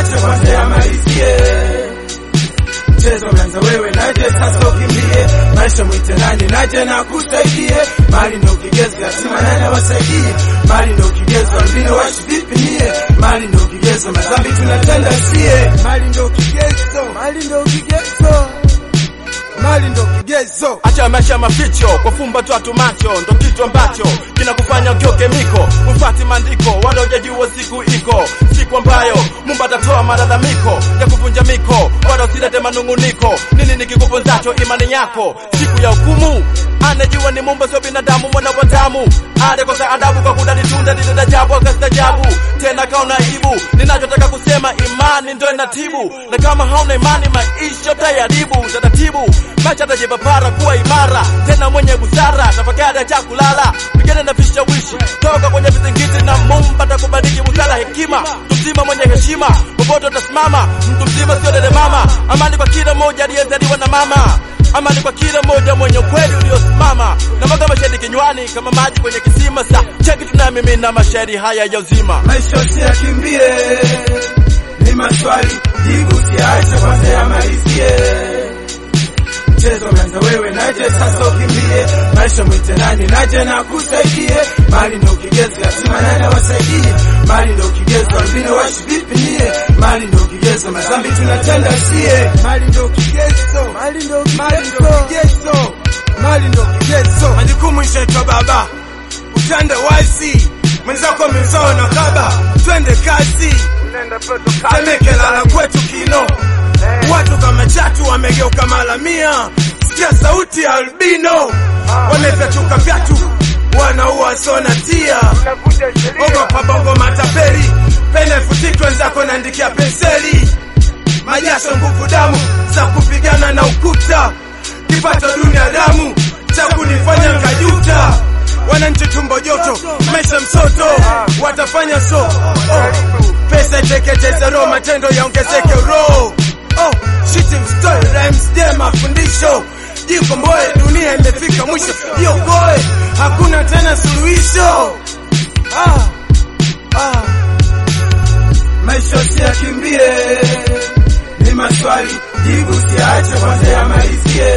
usiache kwanza yamalizie mchezo umeanza wewe naje sasa ukimbie maisha mwite nani naje na kusaidie mali ndo kigezo lazima nani awasaidie mali ndo kigezo albino washi vipi nie mali ndo kigezo madhambi tunatenda sie mali ndo kigezo, mali ndo kigezo, mali ndo kigezo. Acha maisha maficho kwa fumba tu atu macho, ndo kitu ambacho kinakufanya ugeuke miko, ufati maandiko wala hujajua siku iko, siku ambayo Mungu atatoa malalamiko ya kuvunja miko, wala usilete manunguniko. Nini nikikuponzacho imani yako siku ya hukumu? Anajua ni Mungu sio binadamu, mwana wa damu alikosa adabu kwa kudani tunda lile ajabu, akastajabu tena kaona aibu. Ninachotaka kusema imani ndo inatibu, na kama hauna imani maisha utayaribu taratibu. Maisha tajipapara kuwa imara tena mwenye busara, tafakari cha kulala, pigana na vishawishi toka kwenye vizingiti, na Mungu atakubariki busara, hekima, mtu mzima mwenye heshima, popote utasimama, mtu mzima sio dede mama. Amani kwa kila mmoja aliyezaliwa na mama amani kwa kila mmoja mwenye ukweli uliosimama na mwaga mashahidi kinywani kama maji kwenye kisima. Sa cheki tunamimina mashairi haya ya uzima. maisha usiyakimbie ni maswali jibu usiache kwanza yamalizie mchezo umeanza wewe naje sasa ukimbie maisha mwite nani naje na kusaidie mali ndo kigezo lazima nani awasaidie mali ndo kigezo albino washi vipi nie mali ndo kigezo madhambi tunatenda sie Mali ndo kigezo, mali ndo kigezo, mali ndo kigezo. majukumu ishaitwa baba utende wazi mwenzako mizao na kaba twende kazi temeke lala kwetu kino watu kama chatu wamegeuka malamia sikia sauti ya albino wamefyatuka vyatu wanaua sona tia ogopa bongo mataperi pene futiki wenzako naandikia penseli majasho nguvu damu za kupigana na ukuta kipato dunia damu cha kunifanya nkajuta wananchi tumbo joto maisha msoto watafanya so oh. pesa iteketeze roho matendo yaongezeke roho oh. shitting story rhymes je mafundisho jikomboe dunia imefika mwisho jiokoe hakuna tena suluhisho ah. Ah. maisha usiyakimbie ni maswali jibu usiache kwanza yamalizie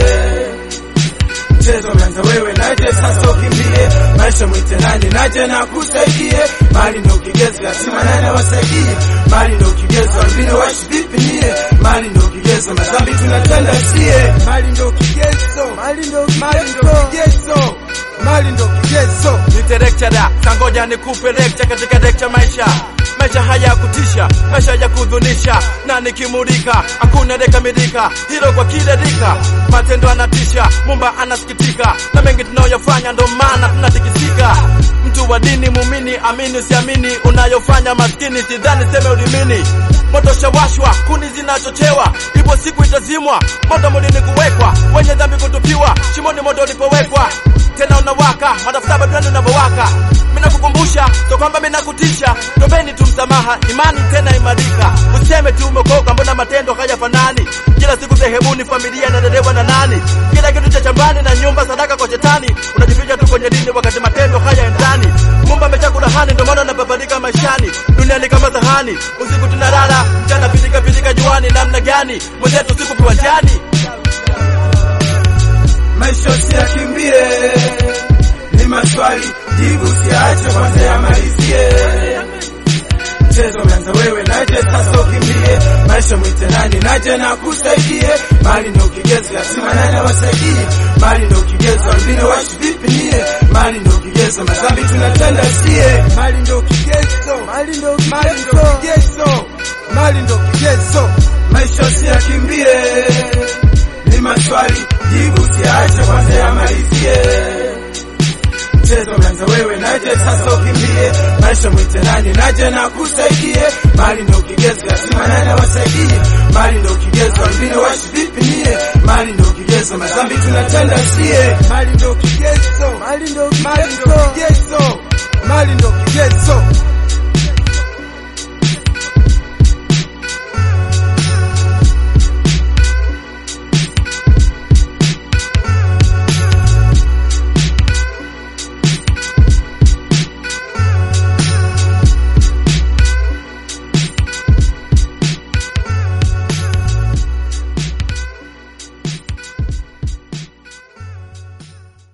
mchezo umeanza wewe naje sasa ukimbie maisha mwite nani naje na kusaidie mali ndo kigezo lazima nani awasaidie mali ndo kigezo albino washi vipi nie mali ndo kigezo madhambi tunatenda sie Mali ndo kigezo, mali ndo kigezo, mali ndo kigezo. Nite lecturer, sangoja nikupe lecture katika lecture maisha maisha haya ya kutisha, maisha ya kudhunisha, na nikimulika hakuna dekamilika, hilo kwa kile rika, matendo anatisha, Mumba anasikitika na mengi tunayoyafanya, ndo maana tunatikisika. Mtu wa dini, mumini, amini usiamini, unayofanya maskini, sidhani seme ulimini. Moto shawashwa, kuni zinachochewa, ipo siku itazimwa, moto mulini kuwekwa, wenye dhambi kutupiwa, shimoni moto ulipowekwa tena unawaka madafuta badani unavyowaka. Mina kukumbusha so kwamba mina kutisha, tombeni tu msamaha, imani tena imarika. Useme tu umekoka, mbona matendo hayafanani? Kila siku sehemuni, familia inadelewa na nani? Kila kitu cha chambani na nyumba sadaka kwa shetani, unajificha tu kwenye dini wakati matendo hayaendani. Mumba amechakula hani, ndo maana unababadika maishani. Dunia ni kama sahani, usiku tunalala, mchana pilika pilika juani. Namna gani mwenzetu siku viwanjani? maisha usiyakimbie ni maswali jibu usiache kwanza yamalizie mchezo umeanza wewe naje sasa ukimbie maisha mwite nani naje na kusaidie mali ndo kigezo lazima nani awasaidie mali ndo kigezo albino washi vipi nie mali ndo kigezo madhambi tunatenda sie Mali ndo kigezo, mali ndo kigezo, mali ndo kigezo. maisha usiyakimbie ni maswali jibu usiache kwanza yamalizie mchezo umeanza wewe naje sasa ukimbie maisha mwite nani naje na kusaidie mali ndo kigezo lazima nani awasaidie mali ndo kigezo albino washi vipi nie mali ndo kigezo madhambi tunatenda sie Mali ndo kigezo, mali ndo kigezo, mali ndo kigezo.